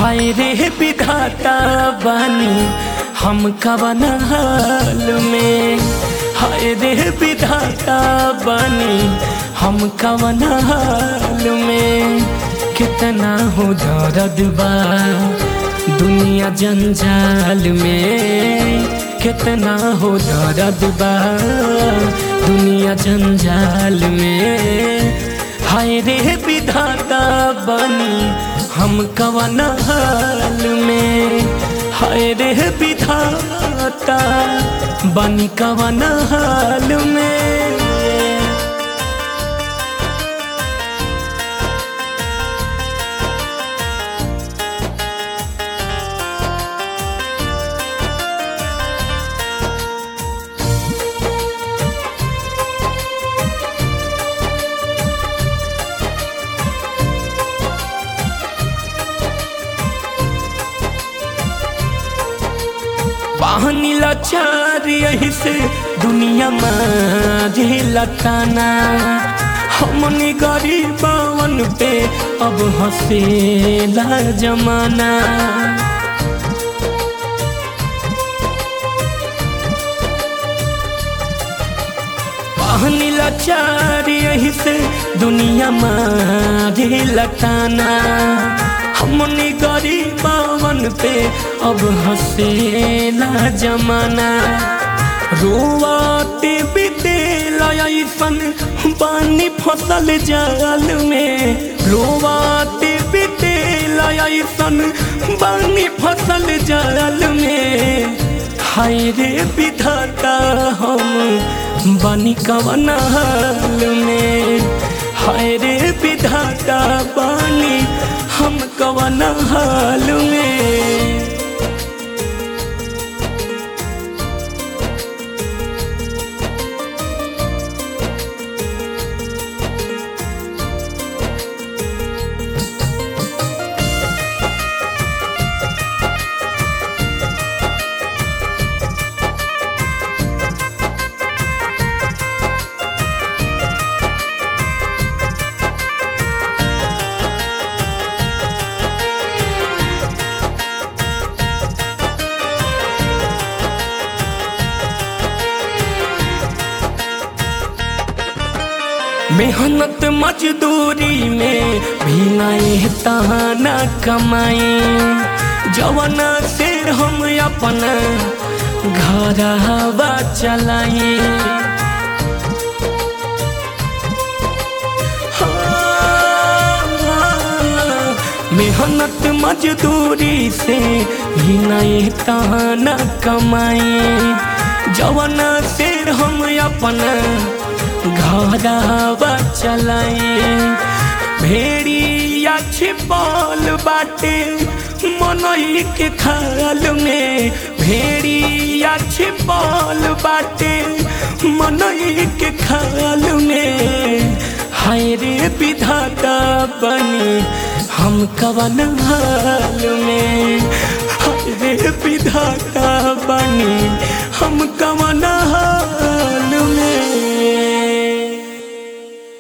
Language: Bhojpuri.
हाय रे विधाता बानी हम कवन हाल में हाय रे विधाता बानी हम कवन हाल में कितना हो दर्द बा दुनिया जंजाल में कितना हो दर्द बा दुनिया जंजाल में हाय रे विधाता बनी हम कवन हाल में हाय रे विधाता बनी कवन हाल में पानी लाचार यही से दुनिया में लटाना हमने गरीबवन पे अब हंसेला जमाना पानी लाचार यही से दुनिया में लटाना हमने गरीबवन पे अब हंसेला जमाना रोवाते बितेला ऐसन पानी फसल जाल में रोवाते बितेला ऐसन पानी फसल जाल में हाय रे विधाता हम बनी कवन हाल में हाय रे विधाता बानी हम कवन हाल में मेहनत मजदूरी में भी नहीं तहाना कमाई जवाना से हम अपन घर हवा चलाई मेहनत मजदूरी से भी नहीं तहाना कमाई जवाना से हम अपन घरवा चलाई भेड़िया छिपल बाटे मनई के खाल में भेड़िया छिपल बाटे मनई के खाल में हाय रे विधाता बनी हम कवन हाल में हाय रे विधाता बनी हम कवन